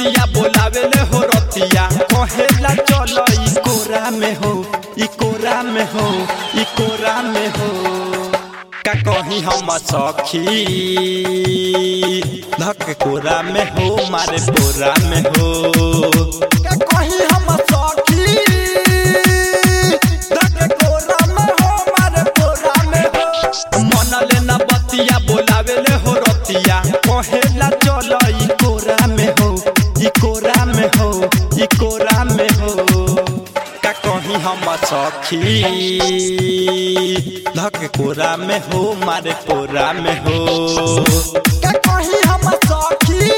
बतिया बोलावेले हो रतिया कहेला चल ई कोरा में हो ई कोरा में हो ई कोरा में हो का कहीं हम सखी धक कोरा में हो मारे पोरा में हो का कहीं हम सखी धक कोरा में हो मारे पोरा में हो मन लेना बतिया बोलावेले हो रतिया कहेला चल ई कोरा में हो ई कोरा में हो ई कोरा में हो का कहीं हम सखी धक कोरा में हो मारे पोरा में हो का कहीं हम सखी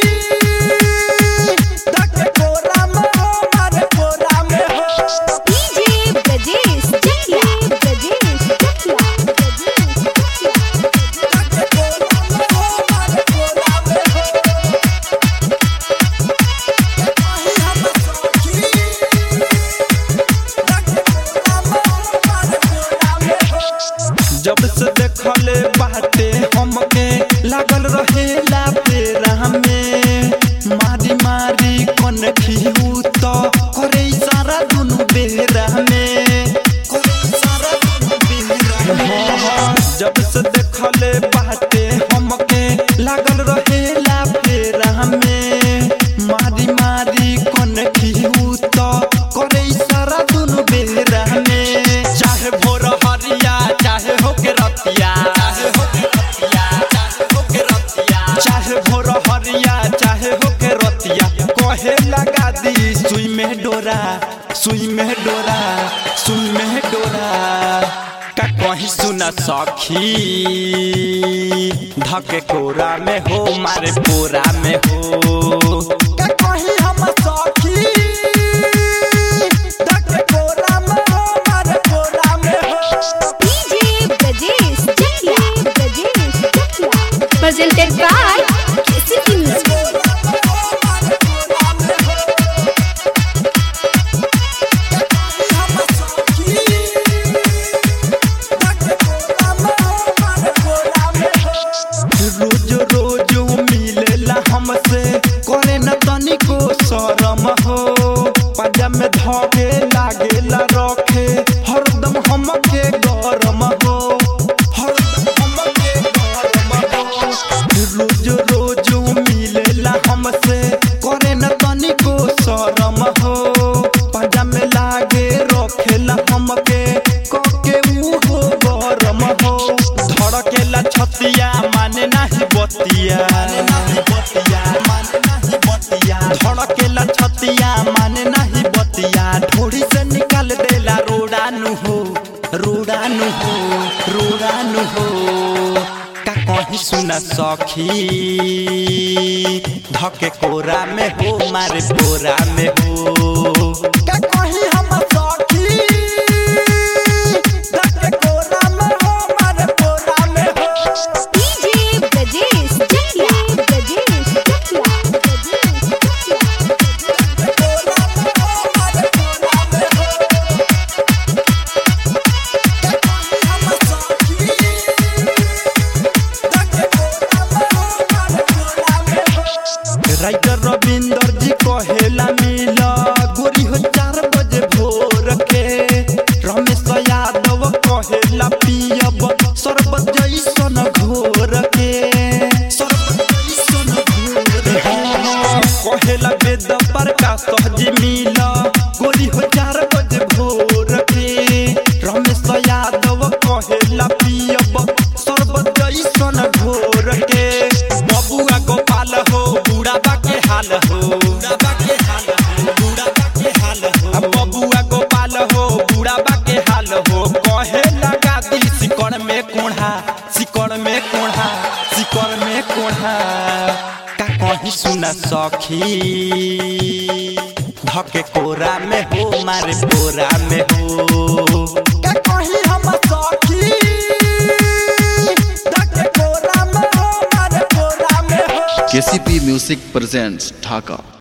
धक कोरा में हो मारे पोरा में हो DJ Brajesh Chakla. Brajesh Chakla. Brajesh Chakla. जब से देखले बाटे हमके लागल रहेला पेरा में मारी मारी कन खिहू तो करे सारा दुनु बेरा में करे सारा दुनु बेरा में हाँ, जब से देखले बाटे हमके लागल रहेला पेरा में मारी मारी कन खिहू तो करे सारा दुनु बेरा में चाहे भोर हरिया चाहे हो के रतिया चाहे हो के रतिया चाहे हो के रतिया चाहे भोर हरिया चाहे हो के रतिया कहे लगा दी सुई में डोरा सुई में डोरा सुई में डोरा का कहीं सुना सखी धके कोरा में हो मारे पोरा में हो का कहीं हम सखी धके कोरा में हो मारे पोरा में हो DJ Brajesh Chakla. Brajesh Chakla. Presented by KCP Music. रोज रोज मिलेला हमसे करे न तनिको शरम हो पंजा में धके लागेला रखे हरदम हमके गरम हो हरदम हमके गरम हो रोज रोज मिलेला हमसे करे न तनिको शरम हो पंजा में लागे रखेला हमके कके उहो गरम हो धड़केला छतिया माने नाही बतिया माने नाही बतिया माने नाही बतिया धड़केला छतिया माने नाही बतिया ढोड़ी से निकाल देला रोडानु हो रोडानु हो रोडानु हो का कहीं सुना सखी धके कोरा में हो मारे पोरा में हो का कहीं हम सखी धके कोरा में हो मारे पोरा में हो DJ Brajesh Chakla. Brajesh Chakla. Brajesh Chakla. Writer Ravinder ji कहेला मिला गोरी हो चार बजे भोर के रमेश यादव कहेला पियब शरबत जैसन घोर के शरबत जैसन घोर के। हाँ, कहेला वेद प्रकाश सहजी मिला गोरी हो चार बजे भोर के रमेश यादव कहेला पियब शरबत जैसन घोर के बबुआ गोपाल हो बूढ़ा के हाल हो बूढ़ा के हाल हो बूढ़ा के हाल हो अब बबुआ गोपाल हो बूढ़ा के हाल हो कहे लगा दी सिकड़ में कोढ़ा सिकड़ में कोढ़ा सिकड़ में कोढ़ा का कहीं सुना सखी धके कोरा में हो मारे पोरा में हो का कहीं हम सखी धके कोरा में हो मारे पोरा में हो केसीपी म्यूजिक प्रेजेंट्स ढाका